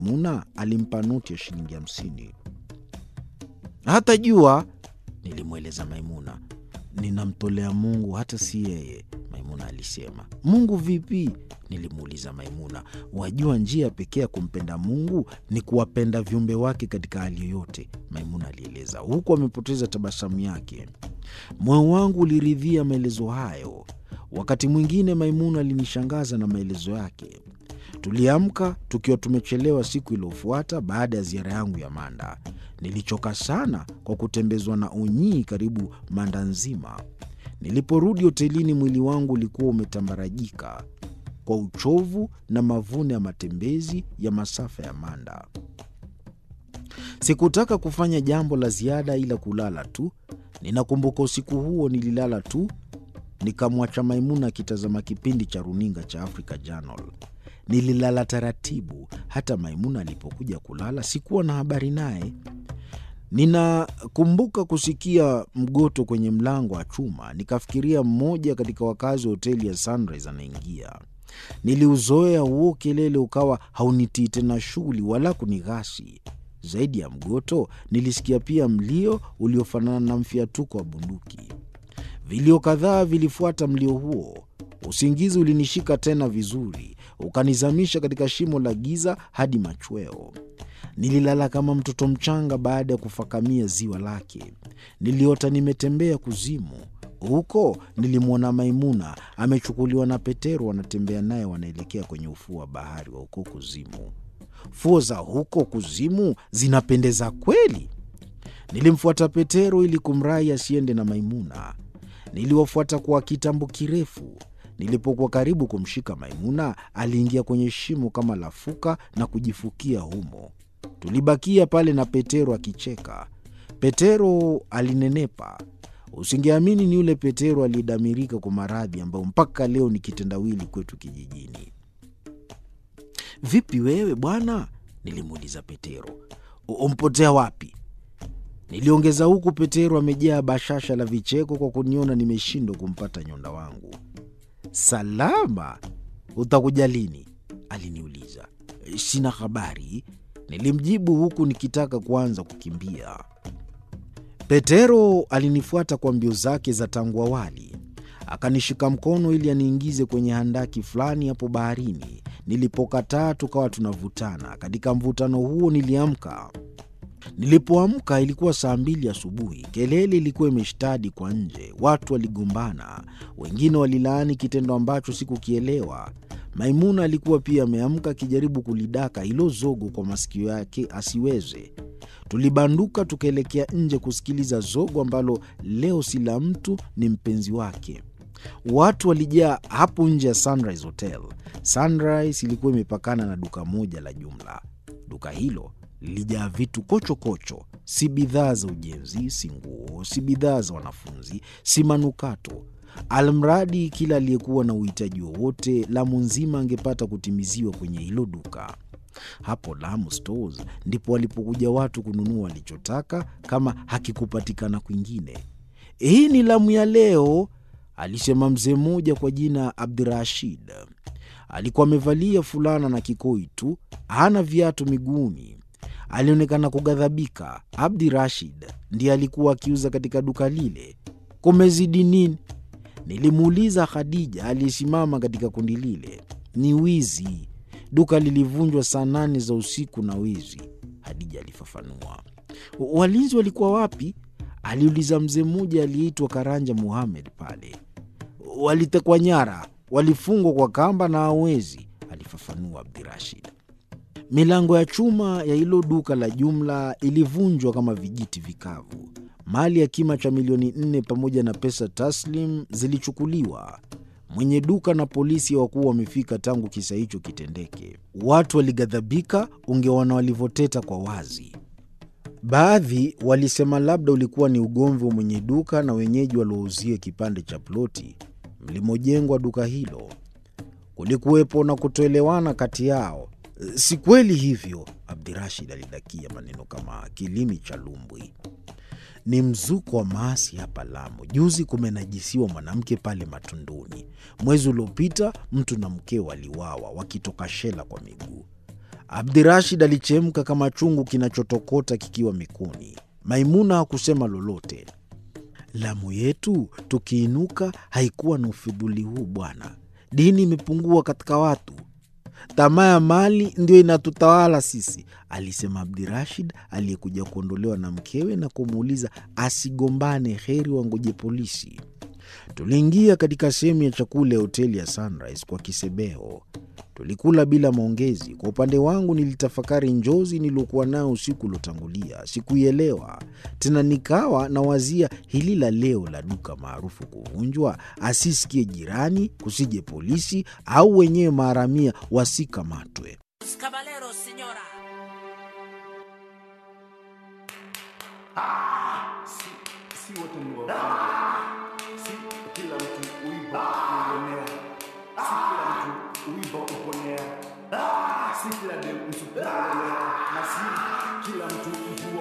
Maimuna alimpa noti ya shilingi hamsini. Hata jua, nilimweleza Maimuna. Ninamtolea Mungu, hata si yeye, Maimuna alisema. Mungu vipi? Nilimuuliza Maimuna. Wajua, njia pekee ya kumpenda Mungu ni kuwapenda viumbe wake katika hali yoyote, Maimuna alieleza, huku amepoteza tabasamu yake. Moyo wangu uliridhia maelezo hayo. Wakati mwingine Maimuna alinishangaza na maelezo yake. Tuliamka tukiwa tumechelewa siku iliyofuata baada ya ziara yangu ya Manda. Nilichoka sana kwa kutembezwa na unyii karibu Manda nzima. Niliporudi hotelini, mwili wangu ulikuwa umetambarajika kwa uchovu na mavuno ya matembezi ya masafa ya Manda. Sikutaka kufanya jambo la ziada ila kulala tu. Ninakumbuka usiku huo nililala tu, nikamwacha Maimuna akitazama kipindi cha runinga cha Africa Channel. Nililala taratibu. Hata Maimuna alipokuja kulala sikuwa na habari naye. Ninakumbuka kusikia mgoto kwenye mlango wa chuma, nikafikiria mmoja katika wakazi wa hoteli ya Sunrise anaingia. Niliuzoea huo kelele, ukawa haunitii tena shughuli wala kunighasi. Zaidi ya mgoto, nilisikia pia mlio uliofanana na mfiatuko wa bunduki. Vilio kadhaa vilifuata mlio huo. Usingizi ulinishika tena vizuri, ukanizamisha katika shimo la giza hadi machweo. Nililala kama mtoto mchanga baada ya kufakamia ziwa lake. Niliota nimetembea kuzimu. Huko nilimwona Maimuna amechukuliwa na Petero, wanatembea naye, wanaelekea kwenye ufuo wa bahari wa huko kuzimu. Fuo za huko kuzimu zinapendeza kweli. Nilimfuata Petero ili kumrai asiende na Maimuna. Niliwafuata kwa kitambo kirefu. Nilipokuwa karibu kumshika Maimuna, aliingia kwenye shimo kama lafuka na kujifukia humo. Tulibakia pale na Petero akicheka. Petero alinenepa. Usingeamini ni yule Petero aliyedamirika kwa maradhi ambayo mpaka leo ni kitendawili kwetu kijijini. Vipi wewe bwana? Nilimuuliza Petero. Umpotea wapi? Niliongeza huku Petero amejaa bashasha la vicheko kwa kuniona nimeshindwa kumpata nyonda wangu. Salama, utakuja lini? Aliniuliza. Sina habari, nilimjibu huku nikitaka kuanza kukimbia. Petero alinifuata kwa mbio zake za tangu awali, akanishika mkono ili aniingize kwenye handaki fulani hapo baharini. Nilipokataa tukawa tunavutana. Katika mvutano huo niliamka. Nilipoamka ilikuwa saa mbili asubuhi. Kelele ilikuwa imeshtadi kwa nje, watu waligombana, wengine walilaani kitendo ambacho sikukielewa. Maimuna alikuwa pia ameamka akijaribu kulidaka hilo zogo kwa masikio yake asiweze. Tulibanduka tukaelekea nje kusikiliza zogo ambalo leo si la mtu, ni mpenzi wake. Watu walijaa hapo nje ya Sunrise Hotel. Sunrise ilikuwa imepakana na duka moja la jumla. Duka hilo lilijaa vitu kochokocho kocho. Si bidhaa za ujenzi, si nguo, si bidhaa za wanafunzi, si manukato. Almradi kila aliyekuwa na uhitaji wowote Lamu nzima angepata kutimiziwa kwenye hilo duka. Hapo Lamu Stores ndipo walipokuja watu kununua walichotaka kama hakikupatikana kwingine. Hii ni Lamu ya leo, alisema mzee mmoja kwa jina Abdirashid. Alikuwa amevalia fulana na kikoi tu, hana viatu miguuni. Alionekana kughadhabika. Abdi Rashid ndiye alikuwa akiuza katika duka lile. Kumezidi nini? Nilimuuliza Khadija aliyesimama katika kundi lile. Ni wizi, duka lilivunjwa saa nane za usiku na wizi, Hadija alifafanua. Walinzi walikuwa wapi? aliuliza mzee mmoja aliyeitwa Karanja Muhamed. Pale walitekwa nyara, walifungwa kwa kamba na hawezi, alifafanua Abdirashid. Milango ya chuma ya hilo duka la jumla ilivunjwa kama vijiti vikavu. Mali ya kima cha milioni nne pamoja na pesa taslim zilichukuliwa. Mwenye duka na polisi hawakuwa wamefika tangu kisa hicho kitendeke. Watu walighadhabika, ungeona walivyoteta kwa wazi. Baadhi walisema labda ulikuwa ni ugomvi wa mwenye duka na wenyeji waliouzia kipande cha ploti mlimojengwa duka hilo. Kulikuwepo na kutoelewana kati yao. Si kweli hivyo, Abdirashid alidakia maneno kama kilimi cha lumbwi. Ni mzuko wa maasi hapa Lamu. Juzi kumenajisiwa mwanamke pale Matunduni. Mwezi uliopita mtu na mkeo waliwawa wakitoka shela kwa miguu. Abdirashid alichemka kama chungu kinachotokota kikiwa mikuni. Maimuna hakusema lolote. Lamu yetu tukiinuka haikuwa na ufidhuli huu bwana. Dini imepungua katika watu, tamaa ya mali ndio inatutawala sisi, alisema Abdirashid aliyekuja kuondolewa na mkewe na kumuuliza asigombane, heri wangoje polisi. Tuliingia katika sehemu ya chakula ya hoteli ya Sunrise kwa kisebeho. Tulikula bila maongezi. Kwa upande wangu, nilitafakari njozi niliokuwa nayo usiku uliotangulia. Sikuielewa tena, nikawa nawazia hili la leo la duka maarufu kuvunjwa, asisikie jirani, kusije polisi au wenyewe maharamia wasikamatwe. Caballeros, señora. si, si wote ni wafungwa. Si kila mtu uiba uonea, si kila mtu uiba uponea, si kila dem msupa uonea, na si kila mtu mvua